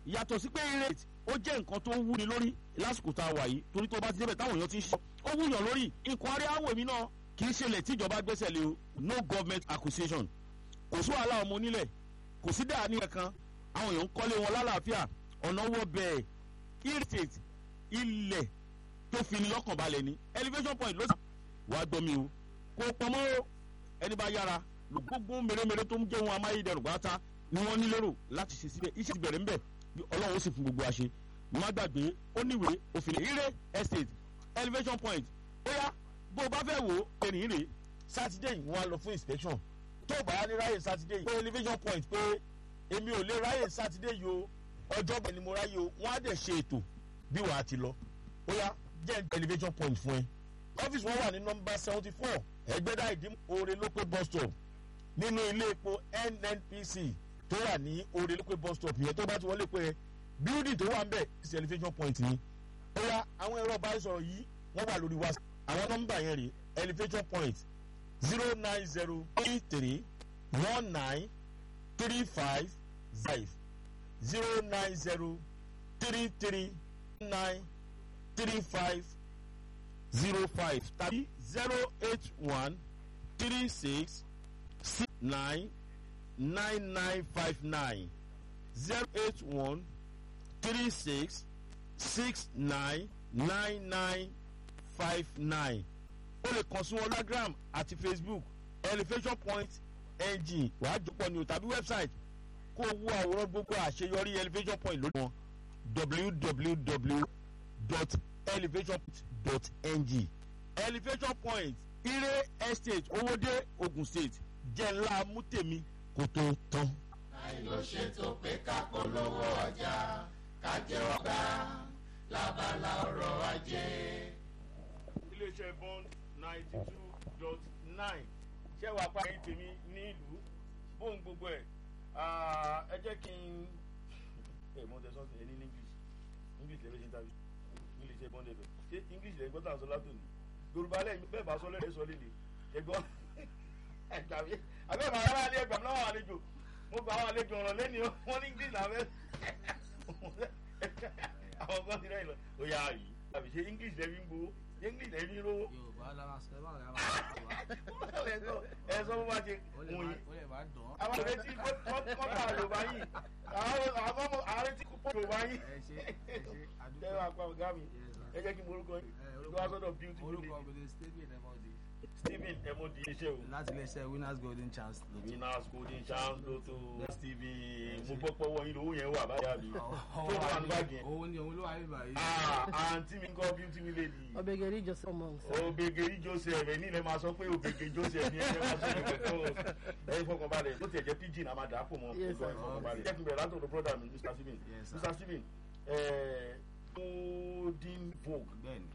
yàtọ̀ sí pé rate ó jẹ́ nǹkan tó wúni lórí lásìkò tá a wà yìí torí tó bá ti débẹ̀ táwọn èèyàn ti ń ṣe ó wúyàn lórí nǹkan arí àwọ̀ èmi náà kì í ṣẹlẹ̀ tíjọba gbẹ́sẹ̀ lé o no government acquisition kò sí wàhálà ọmọ onílẹ̀ kò sí dáa ní ẹ̀kan àwọn èèyàn ń kọ́lé wọn lálàáfíà ọ̀nà wọ bẹ́ẹ̀ irritate ilẹ̀ tó fi ni lọ́kàn balẹ̀ ni elevation point ló sàn wàá gbọ́ mi o kò pamọ́ o ẹni bá yára gbogbo mèremère tó ń jẹ́ wọn amáyédẹrùn pátá ni wọ́n ní lérò láti ṣe síbẹ̀ iṣẹ́ ti bẹ̀rẹ̀ ń bẹ̀ ọlọ́run ó sì fún gbogbo àṣẹ má gbàgbé ó níwèé òfin ire estate elevation point ó yá bó o bá fẹ́ wò ó ẹ̀rìn rè sátidé yìí wọ́n á lọ fún inspection tó o bá yá ní ráyè sátidé yìí pé elevation point pé èmi ò lè ráyè sátidé yìí o ọjọ́ bẹ̀ ni mo ráyè o wọ́n á dẹ̀ ṣe ètò bí wàá ti lọ ó yá jẹ́ elevation point fún ẹ ọ́fíìsì wọn wà ní nọmba seventy four ẹgbẹ́dá ìdí oore lópé bus stop nínú ilé epo nnpc tó wà ní oore lópé bus stop yẹn tó bá ti wọlé pé building tó wà ń bẹ̀ sí elevation point ni ó yá àwọn ẹ̀rọ ìbánisọ̀rọ̀ yìí wọ́n wà lórí whatsapp àwọn nọmba yẹn rè elevation point zero nine zero three three one nine three five five zero nine zero three three nine three five zero five tàbí zero eight one three six six nine nine nine five nine zero eight one three six six nine nine nine five nine o lè kàn sí wọn instagram àti facebook elevation point ng wàá jọpọ̀ ní o tàbí website kó o wo àwòrán gbogbo àṣeyọrí elevation point lórí wọn www.elevationpoint.ng elevation point ire estate owóde ogun state jẹ́ ńlá mútèmi kò tó tán. àìló ṣètò pé ká polówó ọjà ká jẹ́ ọgbà lábala ọ̀rọ̀ ajé. iléeṣẹ́ bond ninety two dot nine ṣé wàá pa ẹyin tèmi ní ìlú bóun gbogbo ẹ̀ ẹ jẹ́ kí n ẹ mọ tẹ sọ́ọ̀tì ẹni ní english english lè ṣe tàbí english ẹ bọ́n dẹ̀ bẹ̀ ṣé english lè gbọ́ tàn sọ látòní yorùbá lẹ́yìn bẹ́ẹ̀ bá sọ lẹ́yìn sọ lélẹ̀ ẹgbọ́n ẹgbàmí abẹ́ẹ̀ máa rárá alẹ́ ẹgbàmí náà àlejò mo gba àwọn àlejò ọ̀rọ̀ lẹ́ni wọn ní english náà bẹ́ẹ̀ àwọn kan ti rẹ̀ lọ ó yà á yìí àbí ṣe english lẹ́bí ń gbowó english lẹ́bí ń rówó. yorùbá lára sọ ẹ bá rẹ àwọn àgbà ẹ sọ bó bá ṣe ó lè wọ̀nyí má ó lè má dán. àwọn àrètí kọ́ńtà yorùbá yìí àwọn ọmọ àrètí kọ́ńtà yorùbá yìí ẹ ṣe ẹ ṣe ẹ àdúgbò máa pa ọ̀gá mi Yes, sir. ẹ jẹ́ kí n morúkọ yín ẹ, ló orúkọ- wá sọ́dọ̀ beauty orúkọ village mi ni stephen emodi stephen emodi iṣẹ́ o láti iléeṣẹ́ winners golden chance lotto. winners golden chance lotto stephen mo gbọ́ pọ́wọ́ yín lówó yẹn wà báyà mi tó wà ní báàgì yẹn òun ni òun ló wà ní báyìí. Ah, àǹtí mi ń kọ́ beauty village ọbẹ̀gẹ̀rì joseph monks. obegeri joseph ẹ̀ nílẹ̀ máa sọ pé obege joseph ní ẹ̀jẹ̀ máa sọ pé kò ẹ̀yin fọkànbalẹ̀ bó tiẹ̀ jẹ́ pidgin a máa dà á pò mọ́ Yes, ẹ̀gbọ́n sir. ìfọkànbalẹ̀ jẹ́ kí n bẹ̀rẹ̀ látọ̀dọ̀ brother mi mr stephen Yes, sir. mr stephen ẹ̀ẹ́ golden vogue bẹ́ẹ̀ni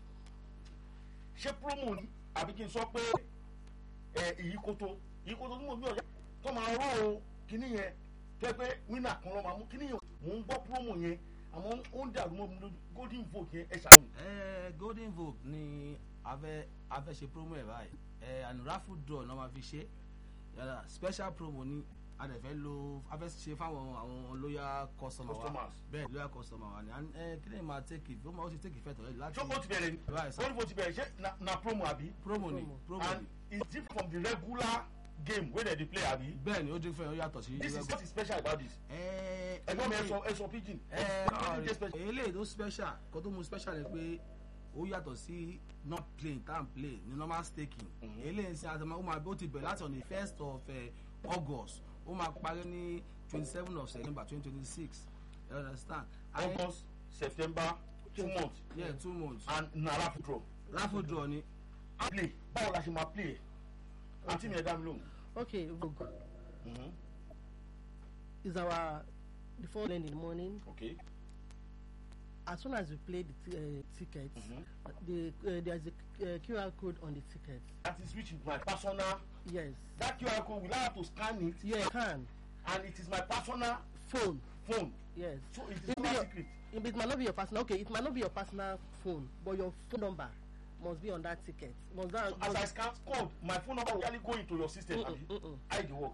ṣé promo ni àbí kí n sọ pé ẹ ìyíkoto ìyíkoto tí mo gbé ọjà tó máa rọ o kíní yẹn tó yẹ pé winner kan lọ máa mú kíní yẹn mò ń gbọ́ promo yẹn àmọ́ ó ń dàrú mọ́ mi lójú golden vogue yẹn ẹ ṣàlùmí. ẹ golden vogue ni a fẹ́ a fẹ́ ṣe promo ẹ̀ báyìí ẹ and raffle draw náà máa fi ṣe yàrá special promo ni a dẹ̀ fẹ́ lo a fẹ́ ṣe fáwọn àwọn loyal customer wa Customers. bẹ́ẹ̀ loyal customer wa ni and ẹ kí ni màá take it ó máa ó ti take effect ọ̀rẹ́ láti ṣé o ti bẹ̀rẹ̀ ni Right, sir. golden vogue ti bẹ̀rẹ̀ ṣé na- na promo àbí promo ni Promo. promo and ni it's different from the regular game wey dem dey play àbí. bẹ́ẹ̀ ni ó dín fún ẹ ó yàtọ̀ sí this is irú what is special about this. ẹ ẹgbọ́n mi ẹ sọ ẹ sọ pidgin. ẹ What is special? eléyìí tó special kó tó mu special ni pé ó yàtọ̀ sí not playing time play ní normal staking eléyìí sí àtàwọn ó máa ó ti bẹ̀rẹ̀ láti on the first of uh, august ó máa parí ní twenty seven of september twenty twenty six you understand And- august september two months yeah two months and na raffle draw. raffle draw ni play báwo la ṣe máa play ẹ̀ àǹtí mi ẹ̀ dá mi lóhùn. okay vogue Mhm. is our the phone in the morning okay. as soon as you play the t- uh, ticket Mhm. the uh, there is a uh, qr code on the ticket that is which is my personal yes that qr code will I have to scan it yeah you can and it is my personal phone phone yes so it is It, be not your, secret it, it might not be your personal okay it might not be your personal phone but your phone number must be on that ticket must that so as i scan code my phone number will actually go into your system Mm-mm, abi mm-mm. how e dey work